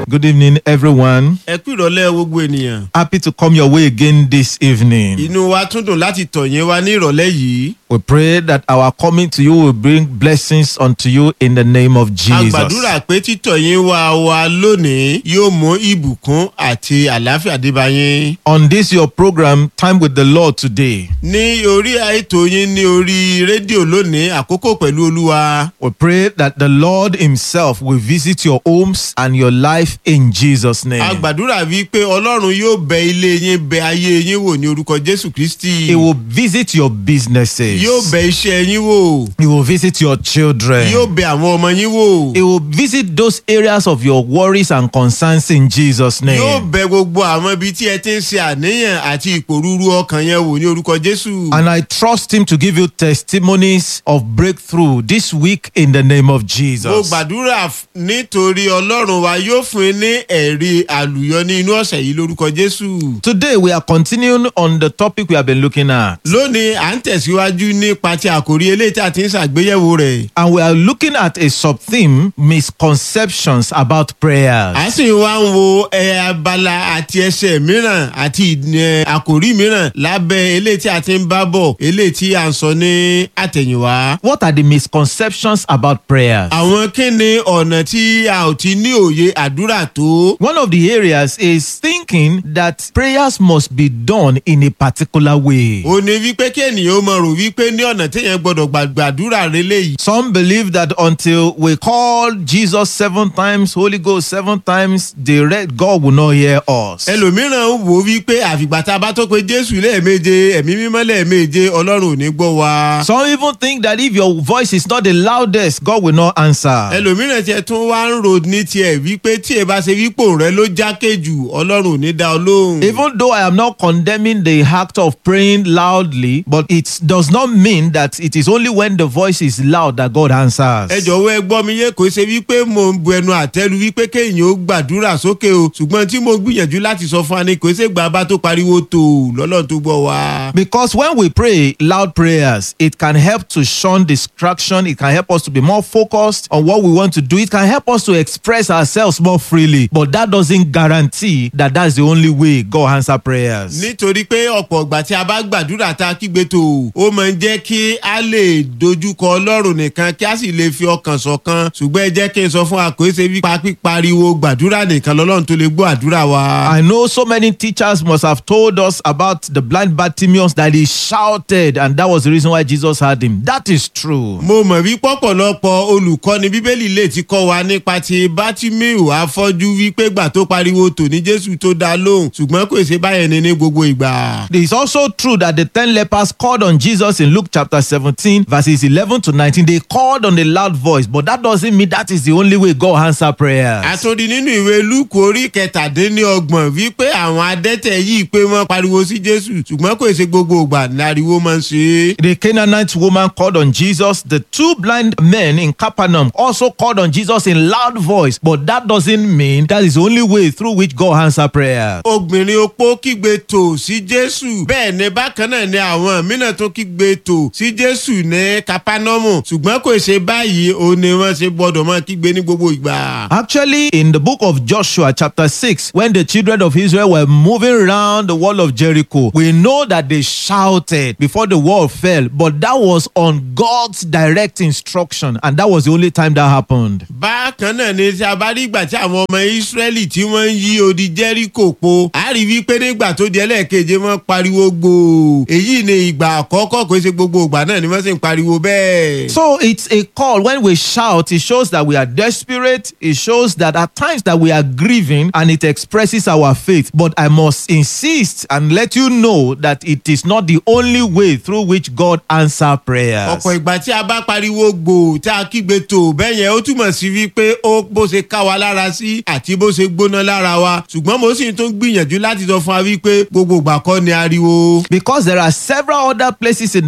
Good evening, everyone. ẹ kú ìrọ̀lẹ́ gbogbo ènìyàn. Happy to come your way again this evening. inú wa tún dùn láti tọ̀ yín wá ní ìrọ̀lẹ́ yìí. We pray that our coming to you will bring blessings unto you in the name of a Jesus. gbàdúrà pé títọ̀ yín wá wa lónìí yóò mú ìbùkún àti àlàáfíà dé bá yín. On this your program, Time with the Lord today, ní orí ètò yín ní orí rédíò lónìí àkókò pẹ̀lú olúwa. we pray that the Lord Himself will visit your homes and your life in Jesus' a name. gbàdúrà wípé ọlọ́run yóò bẹ ilé yín bẹ ayé yín wò ní orúkọ jésù kristi. He will visit your businesses. yóò bẹ iṣẹ́ yín wò. He will visit your children. yóò bẹ àwọn ọmọ yín wò. He will visit those areas of your worries and concerns in Jesus' yóò name. bẹ gbogbo àwọn ibi tí ẹ ti ń ṣe àníyàn àti ìpòrúurú ọkàn yẹn wò ní orúkọ jésù. And I trust Him to give you testimonies of breakthrough this week in the name of mo Jesus. gbàdúrà f- nítorí ọlọ́run wa yóò fún yín ní ẹ̀rí àlùyọ ní inú ọ̀sẹ̀ yìí lórúkọ jésù. Today, we are continuing on the topic we have been looking at. lónìí à ń tẹ̀síwájú nípa ti àkórí eléyìí tí a ti ń ṣàgbéyẹ̀wò rẹ̀. And we are looking at a sub theme misconceptions about prayers. a sì wá ń wo ẹ abala àti ẹsẹ̀ mìíràn àti ẹ, àkórí mìíràn lábẹ́ eléyìí tí a ti ń bá bọ̀ eléyìí tí a ń sọ ní àtẹ̀yìnwá. What are the misconceptions about prayers? àwọn kí ni ọ̀nà tí a ò ti ní òye àdúrà tó. One of the areas is thinking that prayers must be done in a particular way. ó ní wípé kí ènìyàn ó mọ rò wípé ní ọ̀nà téèyàn gbọ́dọ̀ gbà- gbàdúrà rẹ léyìí. Some believe that until we call Jesus seven times, Holy Ghost seven times, the red God will not hear us. ẹlòmíràn wò ó wípé àfìgbà tá a bá tó pe jésù lẹ́ẹ̀méje ẹ̀mí mímọ́ lẹ́ẹ̀méje ọlọ́run ò ní gbọ́ wa. Some even think that if your voice is not the loudest, God will not answer. ẹlòmíràn tiẹ̀ tún wá ń ro ní tiẹ̀ wípé tí ẹ bá ṣe wípò rẹ ló jákè jù ọlọ́run ò ní dá ọ lóhùn. Even though I am not condemning the act of praying loudly, but it does not mean that it is only when the voice is loud that God answers. ẹ jọ̀wọ́ ẹ gbọ́ mi yé kò ṣe wípé mo ń bu ẹnu àtẹ́lu wípé kéèyàn ó gbàdúrà sókè o ṣùgbọ́n tí mo gbìyànjú láti sọ fún wa ni kò ṣe gbà bá tó pariwo tó lọ́lọ́run tó gbọ́ wa. Because when we pray loud prayers, it can help to shun distraction. It can help us to be more focused on what we want to do. It can help us to express ourselves more freely. But that doesn't guarantee that that's the only way God answer prayers. nítorí pé ọ̀pọ̀ ìgbà tí a bá gbàdúrà tá a kígbe tó ó máa ń jẹ́ kí a lè dojúkọ ọlọ́run nìkan kí a sì lè fi ọkàn ṣọ̀kan ṣùgbọ́n ẹ jẹ́ kí n sọ fún wa kò ṣe wípa pípariwo gbàdúrà nìkan lọ́lọ́run tó lè gbọ́ àdúrà wa. I know so many teachers must have told us about the blind Bartimaeus that he shouted, and that was the reason why Jesus had him. That is true. mo mọ̀ wí pọ̀pọ̀lọpọ̀ olùkọ́ni bíbélì lè ti kọ́ wa nípa ti bátímíù afọ́jú wípé gbà tó pariwo tò ní jésù tó dá lóhùn ṣùgbọ́n kò ṣe báyẹn ni ní gbogbo ìgbà. It is also true that the ten lepers called on Jesus in Luke chapter 17, verses 11 to 19. They called on a loud voice, but that doesn't mean that is the only way God answer prayers. àtúndì nínú ìwé lúkù orí kẹtàdínlọ́gbọ̀n wípé àwọn adẹ́tẹ̀ yìí pé wọ́n pariwo sí jésù ṣùgbọ́n kò ṣe gbogbo ìgbà láriwo máa ń ṣe é. The Canaanite woman called on Jesus. The two blind men in Capernaum also called on Jesus in loud voice, but that doesn't mean that is the only way through which God answer prayers. obìnrin opó kígbe tò sí jésù bẹ́ẹ̀ ni bákan náà ni àwọn mìíràn tó kígbe tò sí jésù ní kápánọ́mù ṣùgbọ́n kò ṣe báyìí ó ní wọ́n ṣe gbọ́dọ̀ máa kígbe ní gbogbo ìgbà. Actually, in the book of Joshua, chapter 6, when the children of Israel were moving around the wall of Jericho, we know that they shouted before the wall fell, but that was on God's direct instruction, and that was the only time that happened. bákan náà ni tí a bá rí ìgbà tí àwọn ọmọ ìsírẹ́lì tí wọ́n ń yí odi jẹ́ríkò po a rí wípé nígbà tó di ẹlẹ́ẹ̀keje wọ́n pariwo gbòò èyí ni ìgbà àkọ́kọ́ kò ṣe gbogbo ìgbà náà ni wọ́n sì ń pariwo bẹ́ẹ̀. So it's a call when we shout, it shows that we are desperate, it shows that at times that we are grieving, and it expresses our faith. But I must insist and let you know that it is not the only way through which God answer prayers. ọ̀pọ̀ ìgbà tí a bá pariwo gbòò tí a kígbe tó bẹ́ẹ̀ yẹn ó túmọ̀ sí wípé ó bó ṣe ká wa lára sí àti bó ṣe gbóná lára wa ṣùgbọ́n mo sì tún gbìyànjú láti sọ fún wa wípé gbogbo ìgbà kọ́ ni ariwo. Because there are several other places in the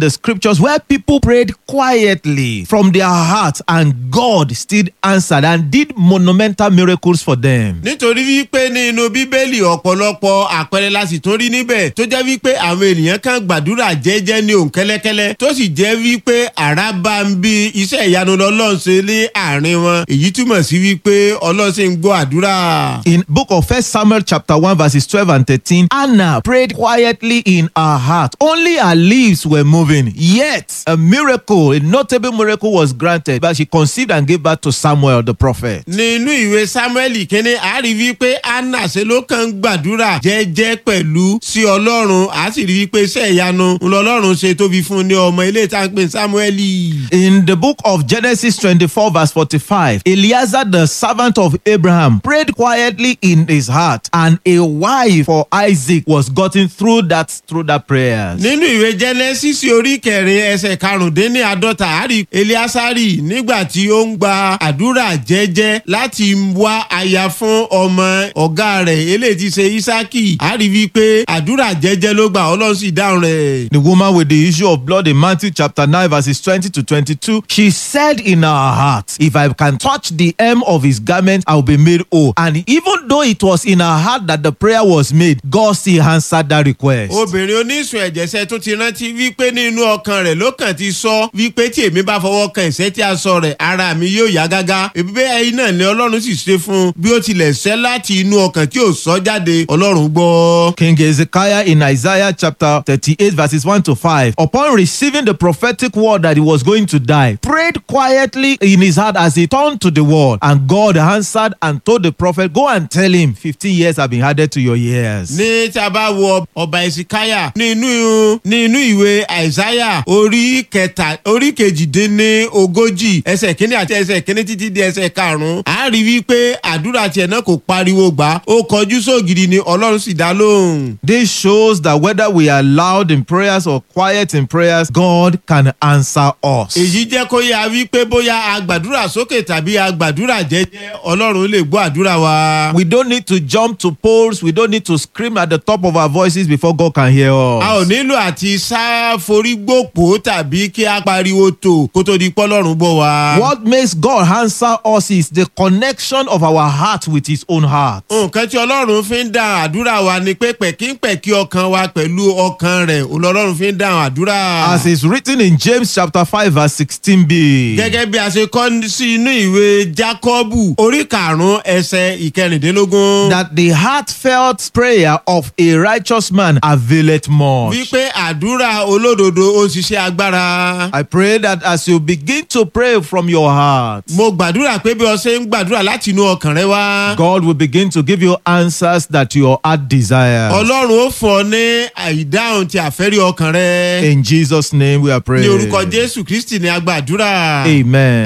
the scriptures where people prayed quietly from their heart and God still answered and did monumental miracles for them. nítorí wípé nínú bíbélì ọ̀pọ̀lọpọ̀ àpẹẹrẹ la sì tún rí níbẹ̀ tó jẹ́ wípé àwọn ènìyàn kan gbàdúrà jẹ́jẹ́ ní òun kẹ́lẹ́kẹ́lẹ́ tó sì jẹ́ wípé àrá bá ń bí iṣẹ́ ìyanu lọ́lọ́run ṣe ní àárín wọn èyí túmọ̀ sí wípé ọlọ́run sì ń gbọ́ àdúrà. In book of First Samuel chapter 1 verses 12 and 13, Anna prayed quietly in her heart. Only her lips were moving. Yet a miracle, a notable miracle was granted. But she conceived and gave birth to Samuel the prophet. nínú ìwé samuel kínní a rí wípé anna ṣe ló kàn ń gbàdúrà jẹ́jẹ́ pẹ̀lú sí ọlọ́run a sì rí wípé iṣẹ́ ìyanu ńlọlọ́run ṣe tóbi fún ní ọmọ ilé tá à ń pè ní samuel. In the book of Genesis 24 verse 45, Eliezer the servant of Abraham prayed quietly in his heart and a wife for Isaac was gotten through that through that prayers. nínú ìwé genesis orí kẹrin ẹsẹ̀ karùndínláàdọ́ta àrí eliasari nígbà tí ó ń gba àdúrà jẹ́jẹ́ láti wá aya fún ọmọ ọ̀gá rẹ̀ eléyìí ti ṣe isaki àrí wípé àdúrà jẹ́jẹ́ ló gbà ọlọ́run sì dáhùn rẹ̀. The woman with the issue of blood in Matthew chapter 9, verses 20 to 22, she said in her heart, If I can touch the hem of his garment, I will be made whole. And even though it was in her heart that the prayer was made, God still answered that request. obìnrin oníṣun ẹ̀jẹ̀sẹ̀ tó ti rántí wípé nínú ọkàn rẹ̀ ló kàn ti sọ wípé tí èmi bá fọwọ́ kan ìṣẹ́ tí a sọ rẹ̀ ara mi yóò yá gágá ìbíbẹ́ ẹyin náà ni ọlọ́run sì ṣe fún un bí ó tilẹ̀ ṣẹ́ láti inú ọkàn tí ò sọ jáde ọlọ́run gbọ́. King Hezekiah in Isaiah chapter 38, verses 1 to 5, upon receiving the prophetic word that he was going to die, prayed quietly in his heart as he turned to the wall. And God answered and told the prophet, Go and tell him, 15 years have been added to your years. ní tí a bá wo ọba ìsìkáyà nínú nínú ìwé àìsáyà orí kẹta orí kejìdínní ogójì ẹsẹ̀ kínní àti ẹsẹ̀ kínní títí di ẹsẹ̀ karùn-ún a rí wípé àdúrà tiẹ̀ náà kò pariwo gbà ó kọjú sóògiri ni ọlọ́run sì dá lóhùn. This shows that whether we are loud in prayers or quiet in prayers, God can answer us. èyí jẹ́ kó yá wípé bóyá agbàdúrà sókè tàbí agbàdúrà jẹ́jẹ́ ọlọ́run lè gbọ́ àdúrà wa. We don't need to jump to poles. We don't need to scream at the top of our voices before God can hear us. a ò nílò àti sá forí gbòpó tàbí kí a pariwo tò kó tó di pọ́lọ́run gbọ́ wa. What makes God answer us is the connection of our heart with His own heart. nǹkan tí ọlọ́run fi ń dá àdúrà wa ni pé pẹ̀kínpẹ̀kí ọkàn wa pẹ̀lú ọkàn rẹ̀ ọlọ́run fi ń dá àdúrà. As is written in James chapter 5 verse 16b. gẹ́gẹ́ bí a ṣe kọ́ sí inú ìwé jákọ́bù orí karùn-ún ẹsẹ̀ ìkẹrìndínlógún. That the heartfelt prayer of a righteous man availeth much. wípé àdúrà olódodo ó ń ṣiṣẹ́ agbára. I pray that as you begin to pray from your heart, mo gbàdúrà pé bí o ṣe ń gbàdúrà láti inú ọkàn rẹ wá. God will begin to give you answers that your heart desires. ọlọ́run ó fún ọ ní àìdáhùn tí àfẹ́rí ọkàn rẹ. In Jesus' name we are ní praying. orúkọ jésù kristi ni a gbàdúrà. Amen.